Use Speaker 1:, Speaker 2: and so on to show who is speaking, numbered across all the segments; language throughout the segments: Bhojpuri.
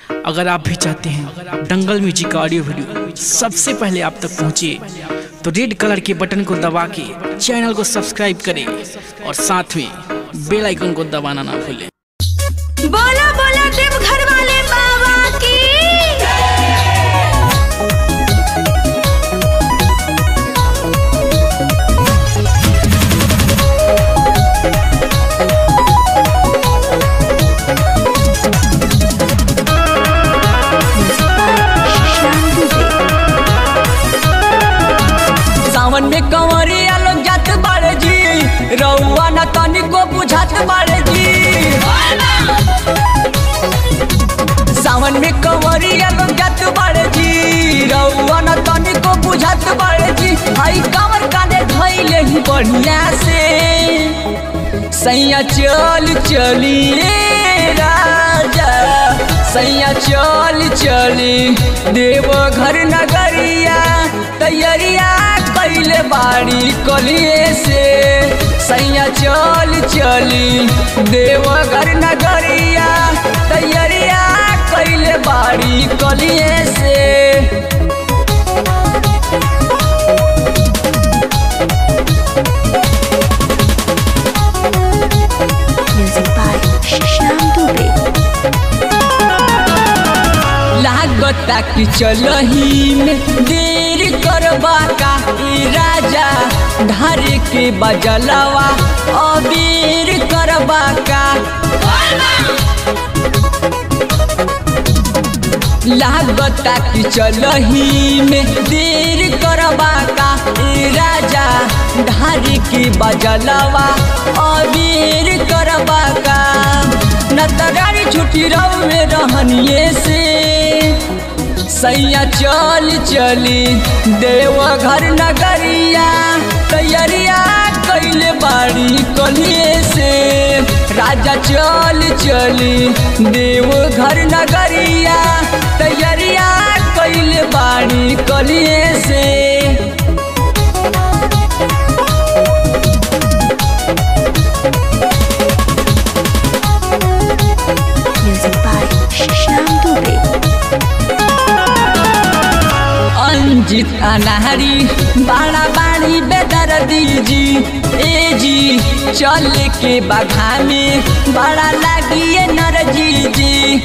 Speaker 1: अगर आप भी चाहते हैं दंगल म्यूजिक का ऑडियो वीडियो सबसे पहले आप तक पहुंचे तो रेड कलर के बटन को दबा के चैनल को सब्सक्राइब करें और साथ में बेल आइकन को दबाना ना भूलें
Speaker 2: बोला बोला देव घर वाले बाबा की
Speaker 3: सावन में कंवरिया लोग जात बाड़े जी रउआ न तनिको बुझात बाड़े जी सावन में कंवरिया लोग जात बाड़े जी रउआ न तनिको बुझात बाड़े जी हई कंवर कांधे धइले ही बढ़िया से सैया चल चलिए राजा सैया चल चली देव घर नगरिया तैयारिया कैले बाड़ी कलिए से सैया चल चली देव घर नगरिया तैयारिया कैले बाड़ी कलिए से
Speaker 2: म्यूजिक बाय श्याम दुबे
Speaker 3: लागता कि चलही में देर करबा का ई राजा ढारे के बजलवा अबीर करबा का लागता कि चलही में देर करबा का ई राजा ढारे के बजलवा अबीर करबा का न तगारी छुट्टी रहे रहनिए से सैया चल चली देव घर नगरिया तैयारिया कैले बाड़ी कलिए से राजा चल चली देव घर नगरिया तैयारिया कैले बाड़ी कलिए से
Speaker 2: म्यूजिक बाय श्याम दुबे
Speaker 3: अंजित अनारी बाड़ा बाड़ी बेदर दीजी ए जी चल के बघा में बड़ा लागिए नरजी जी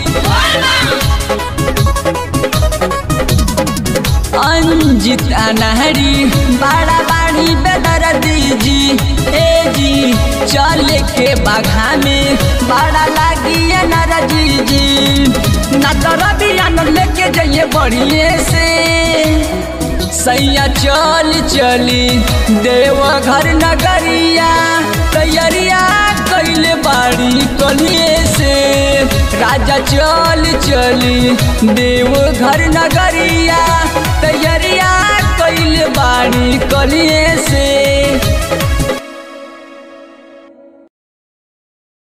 Speaker 3: अंजित अनारी बाड़ा बाड़ी बेदर दीजी ए जी चल के बघा में बड़ा लागिए नरजी जी न तो रबिया न लेके जाइए बढ़िए से सैया चल चली देव घर नगरिया तैयारिया कैले बाड़ी कलिए से राजा चल चली देव घर नगरिया तैयारिया कैले बाड़ी कलिए